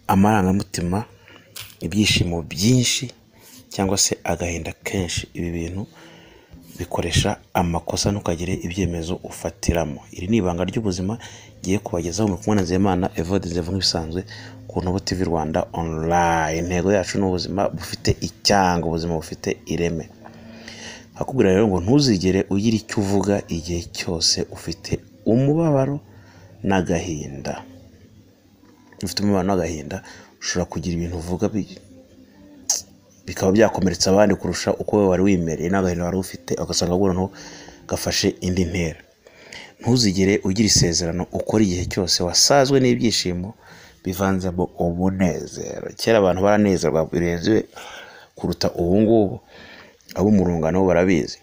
amarangamutima, ibyishimo byinshi cyangwa se agahinda kenshi, ibi bintu bikoresha amakosa ntukagire ibyemezo ufatiramo, iri ni ibanga ry'ubuzima ngiye kubagezaho mukundwa na Nzeyimana Evode Nzevu nk'ibisanzwe ku Ntubo TV Rwanda online, intego yacu ni ubuzima bufite icyango, ubuzima bufite ireme, ndakubwira rero ngo ntuzigere ugira icyo uvuga igihe cyose ufite umubabaro n'agahinda, ufite umubabaro n'agahinda ushobora kugira ibintu uvuga bikaba byakomeretsa abandi kurusha uko wowe wari wimereye n'agahinda wari ufite ugasanga noneho gafashe indi ntera, ntuzigere ugira isezerano ukora igihe cyose wasazwe n'ibyishimo bivanzemo umunezero, kera abantu baranezerwa birenze kuruta ubu ngubu, abo mu rungano barabizi,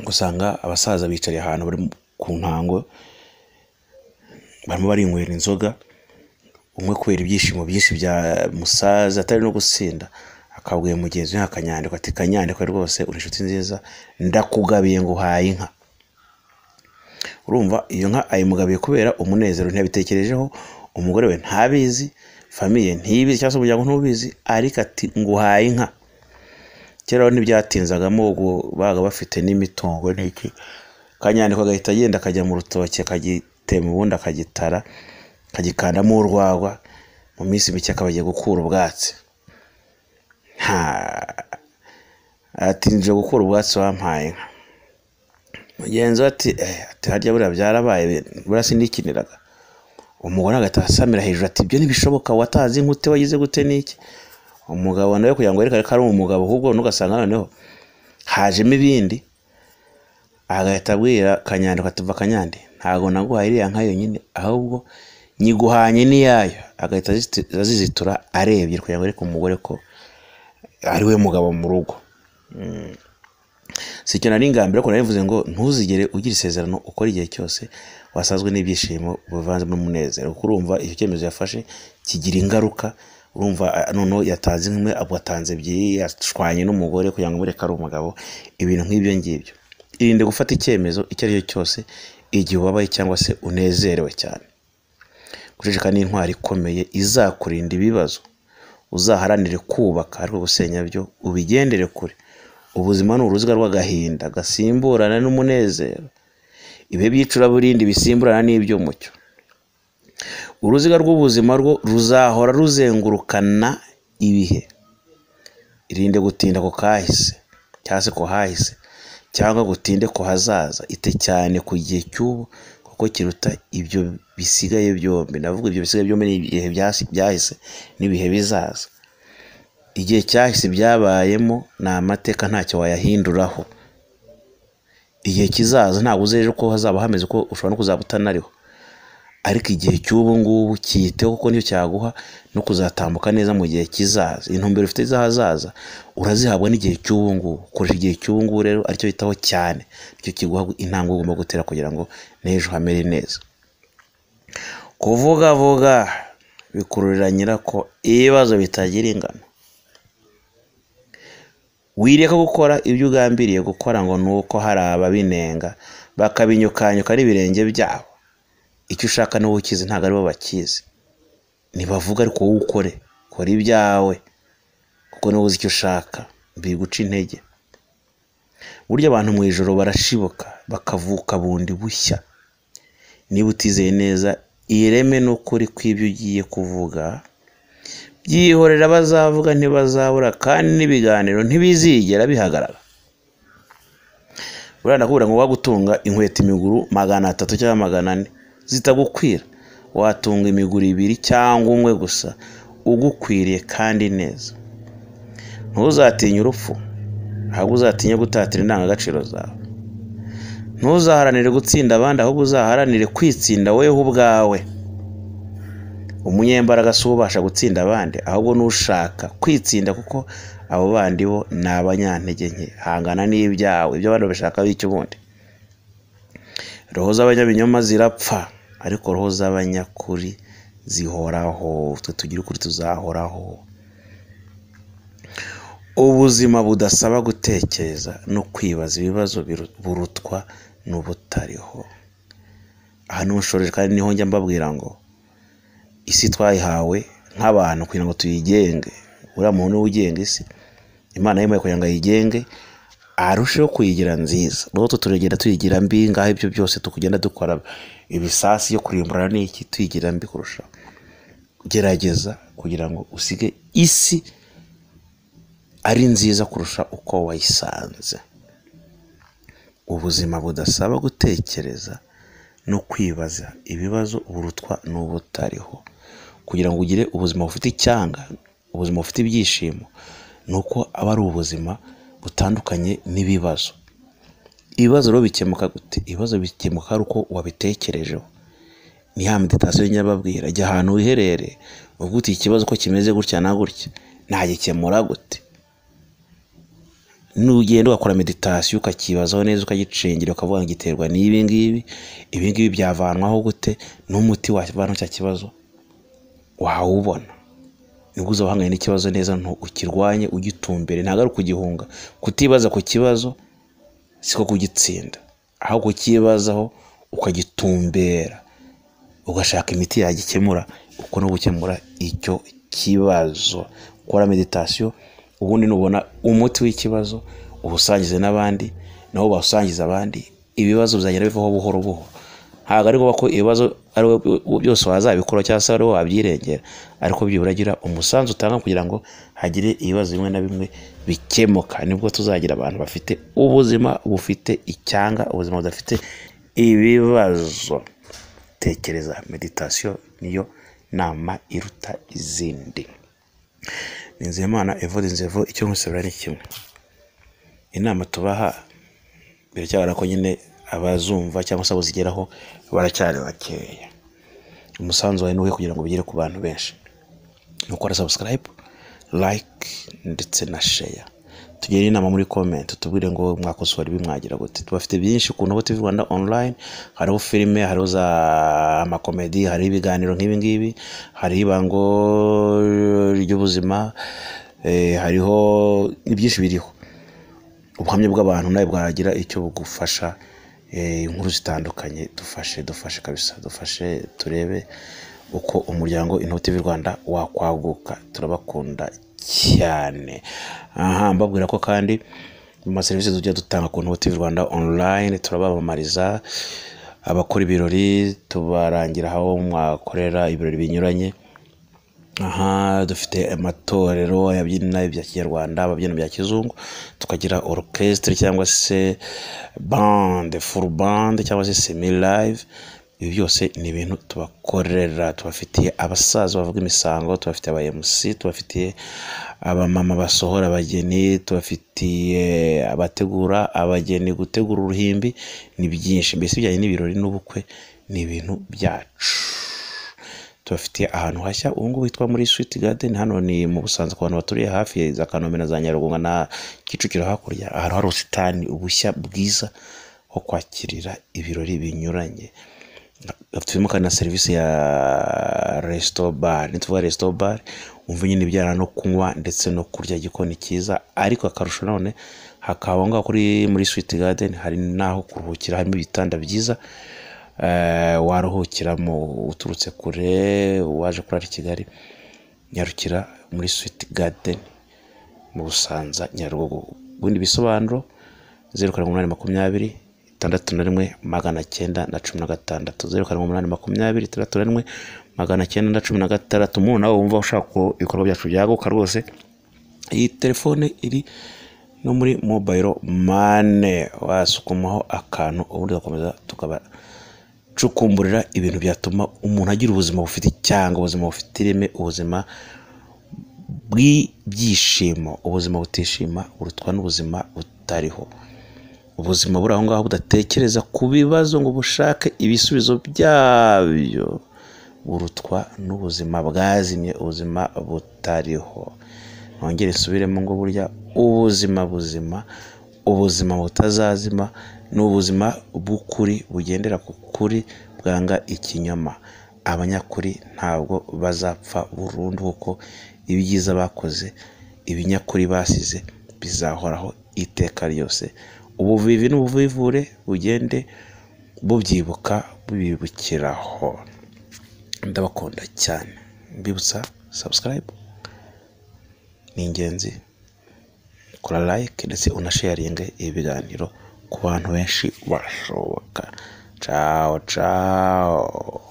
usanga abasaza bicariye ahantu bari ku ntango barimo barinywera inzoga, umwe kubera ibyishimo byinshi byamusaze atari no gusinda, akabwiye mugenzi we akanyandiko ati kanyandiko rwose uri inshuti nziza ndakugabiye ngo uhaye inka, urumva iyo nka ayimugabiye kubera umunezero ntiyabitekerejeho, umugore we ntabizi, famiye ntibizi cyangwa se umuryango ntubizi ariko ati nguhaye inka, kera rero ntibyatinzagamo babaga bafite n'imitungo n'iki, kanyandiko agahita agenda akajya mu rutoki akagitema ubundi akagitara, akagikandamo urwagwa, mu minsi mike akaba agiye gukura ubwatsi, ati nje gukura ubwatsi wampaye inka, mugenzi we ati ati harya buriya byarabaye buriya sindikiniraga, umugore agahita asamira hejuru ati ibyo ntibishoboka watazi inka ute wagize gute n'iki, umugabo nawe kugira ngo yerekane ko ari umugabo ahubwo n'ugasanga noneho hajemo ibindi, agahita abwira kanyandiko ati va kanyandi ntabwo naguhaye iriya nka yonyine ahubwo nyiguhanye n'iyayo, agahita azizitura arebye kugira ngo yereke umugore ko ari we mugabo mu rugo, si icyo nari ingamba ariko narivuze ngo ntuzigere ugira isezerano ukora igihe cyose wasazwe n'ibyishimo bivanze n'umunezero, kuko urumva icyo cyemezo yafashe kigira ingaruka, urumva noneho yatanze imwe atanze ebyiri, yashwanye n'umugore kugira ngo amwereke ari umugabo, ibintu nk'ibyo ngibyo, irinde gufata icyemezo icyo ari cyo cyose igihe ubabaye cyangwa se unezerewe cyane, guceceka ni intwaro ikomeye izakurinda ibibazo, uzaharanire kubaka ariko gusenya byo ubigendere kure, ubuzima ni uruziga rw'agahinda gasimburana n'umunezero, ibihe by'icuraburindi bisimburana n'iby'umucyo, uruziga rw'ubuzima rwo ruzahora ruzengurukana ibihe, irinde gutinda ku kahise cyangwa se ku hahise cyangwa gutinde ku hazaza, ite cyane ku gihe cy'ubu kuko kiruta ibyo bisigaye byombi, ndavuga ibyo bisigaye byombi ni ibihe byahise n'ibihe bizaza, igihe cyahise byabayemo ni amateka ntacyo wayahinduraho, igihe kizaza ntabwo uzi ejo ko hazaba hameze uko, ushobora no kuzaba utanariho, ariko igihe cy'ubu ngubu cyiteho kuko nicyo cyaguha no kuzatambuka neza mu gihe kizaza, intumbero ufite z'ahazaza urazihabwa n'igihe cy'ubu ngubu, koresha igihe cy'ubu ngubu rero aricyo witaho cyane, nicyo kiguha intambwe ugomba gutera kugira ngo n'ejo hamere neza, kuvugavuga bikururira nyirako ibibazo bitagira ingano, wireka gukora ibyo ugambiriye gukora ngo ni uko hari ababinenga bakabinyukanyuka n'ibirenge byabo, icyo ushaka niwe ukizi ntabwo aribo bakizi, ntibavuga ariko wowe ukore, kora ibyawe kuko niwe uzi icyo ushaka, mbiguca intege, burya abantu mu ijoro barashibuka bakavuka bundi bushya, niba utizeye neza ireme n'ukuri kw'ibyo ugiye kuvuga, byihorera abazavuga ntibazabura kandi n'ibiganiro ntibizigera bihagarara, buriya ndakubwira ngo wagutunga inkweto imiguru magana atatu cyangwa magana ane zitagukwira, watunga imiguru ibiri cyangwa umwe gusa ugukwiriye kandi neza, ntuzatinye urupfu ahubwo uzatinye gutatira indangagaciro zawe, ntuzaharanire gutsinda abandi ahubwo uzaharanire kwitsinda wowe ubwawe, umunyembaraga si ubasha gutsinda abandi ahubwo n'ushaka kwitsinda kuko abo bandi bo ni abanyantege nke, hangana n'ibyawe ibyo abandi babishaka bityo ubundi, roho z'abanyabinyoma zirapfa ariko roho z'abanyakuri zihoraho, twe tugira ukuri tuzahoraho, ubuzima budasaba gutekereza no kwibaza ibibazo burutwa n'ubutariho, aha niho nshoreje kandi niho njya mbabwira ngo isi twayihawe nk'abantu kugira ngo tuyigenge uriya muntu niwe ugenga isi imana yemewe kugira ngo ayigenge arusheho kuyigira nziza n'ubu turegera tuyigira mbi ngaho ibyo byose tukugenda dukora ibisasi yo kurimbura n'iki tuyigira mbi kurushaho gerageza kugira ngo usige isi ari nziza kurusha uko wayisanze ubuzima budasaba gutekereza no kwibaza ibibazo burutwa n'ubutariho kugira ngo ugire ubuzima bufite icyanga ubuzima bufite ibyishimo ni uko aba ari ubuzima butandukanye n'ibibazo ibibazo rero bikemuka gute ibibazo bikemuka ari uko wabitekerejeho ni ya meditasiyo nyababwira jya ahantu wiherere uvuga uti ikibazo ko kimeze gutya na gutya nagikemura gute nugenda ugakora meditasiyo ukakibazaho neza ukagicengera ukavuga ngo giterwa n'ibi ngibi ibi ngibi byavanwaho gute n'umuti wavanaho cya kibazo wawubona nibwo uza wahanganye n'ikibazo neza ukirwanye ugitumbere ntabwo ari ukugihunga kutibaza ku kibazo siko kugitsinda aho kukibazaho ukagitumbera ugashaka imiti yagikemura uko no gukemura icyo kibazo ukora meditasiyo ubundi nubona umuti w'ikibazo uwusangize n'abandi nabo bawusangize abandi ibibazo bizagenda bivaho buhoro buhoro ntabwo ari ngombwa ko ibibazo ari byose wazabikora cyangwa se ari wowe wabyirengera ariko byibura agira umusanzu utanga kugira ngo hagire ibibazo bimwe na bimwe bikemuka nibwo tuzagira abantu bafite ubuzima bufite icyanga ubuzima budafite ibibazo tekereza meditasiyo niyo nama iruta izindi Nizeyimana evo inzevu icyo nkusabira ni kimwe inama tubaha biracyabona ko nyine abazumva cyangwa se abazigeraho baracyari bakeya umusanzu wawe nuwe kugira ngo bigere ku bantu benshi ni ukora sabusikarayibu layike ndetse na sheya tugire inama muri komenti tubwire ngo mwakosora ibi mwagira gute tubafite byinshi ku ntobo tivi rwanda online hariho filime hariho za amakomedi hariho ibiganiro nk'ibi ngibi hariho ibango ry'ubuzima eh, hariho ni byinshi biriho ubuhamya bw'abantu nawe bwagira icyo bugufasha eh, inkuru zitandukanye dufashe dufashe kabisa dufashe turebe uko umuryango intobo tivi rwanda wakwaguka turabakunda cyane aha mbabwira ko kandi mu maserivisi tujya dutanga ku ntobo rwanda online turabamamariza abakora ibirori tubarangira aho mwakorera ibirori binyuranye aha dufite amatorero abyina ibya kinyarwanda ababyina bya kizungu tukagira orchestre cyangwa se bande full bande cyangwa se semi live ibi byose ni ibintu tubakorera tubafitiye abasaza bavuga imisango tubafitiye aba MC tubafitiye abamama basohora abageni tubafitiye abategura abageni gutegura uruhimbi ni byinshi mbese ibijyanye n'ibirori n'ubukwe ni ibintu byacu tubafitiye ahantu hashya ubu ngubu hitwa muri Sweet Garden hano ni mu Busanza ku bantu baturiye hafi za Kanombe na za Nyarugunga na Kicukiro hakurya ahantu hari ubusitani ubushya bwiza ho kwakirira ibirori binyuranye turimo kandi na serivisi ya resito bare ntituvuga resito bare wumva nyine ibijyana no kunywa ndetse no kurya igikoni cyiza ariko akarusho none hakaba ngaho kuri muri switi gadeni hari n'aho kuruhukira harimo ibitanda byiza waruhukiramo uturutse kure waje kurara i kigali nyarukira muri switi gadeni mu busanza nyarugogo ubundi bisobanuro zeru karindwi umunani makumyabiri itandatu na rimwe magana cyenda na cumi na gatandatu zeru karindwi umunani makumyabiri itandatu na rimwe magana cyenda na cumi na gatandatu umuntu nawe wumva ushaka ko ibikorwa byacu byaguka rwose iyi telefone iri no muri mobayiro mane wasukumaho akantu ubundi ugakomeza tukaba cukumburira ibintu byatuma umuntu agira ubuzima bufite icyanga ubuzima bufite ireme ubuzima bw'ibyishimo ubuzima butishima burutwa n'ubuzima butariho ubuzima buri aho ngaho budatekereza ku bibazo ngo bushake ibisubizo byabyo burutwa n'ubuzima bwazimye ubuzima butariho mwongere nsubiremo ngo burya ubuzima buzima ubuzima butazazima ni ubuzima bw'ukuri bugendera ku kuri bwanga ikinyoma abanyakuri ntabwo bazapfa burundu kuko ibyiza bakoze ibinyakuri basize bizahoraho iteka ryose ubuvivi n'ubuvivure bugende bubyibuka bubibukiraho ndabakunda cyane mbibutsa sabusikarayibu ni ingenzi kora layike ndetse unasheyaringe ibi biganiro ku bantu benshi bashoboka cawo cawo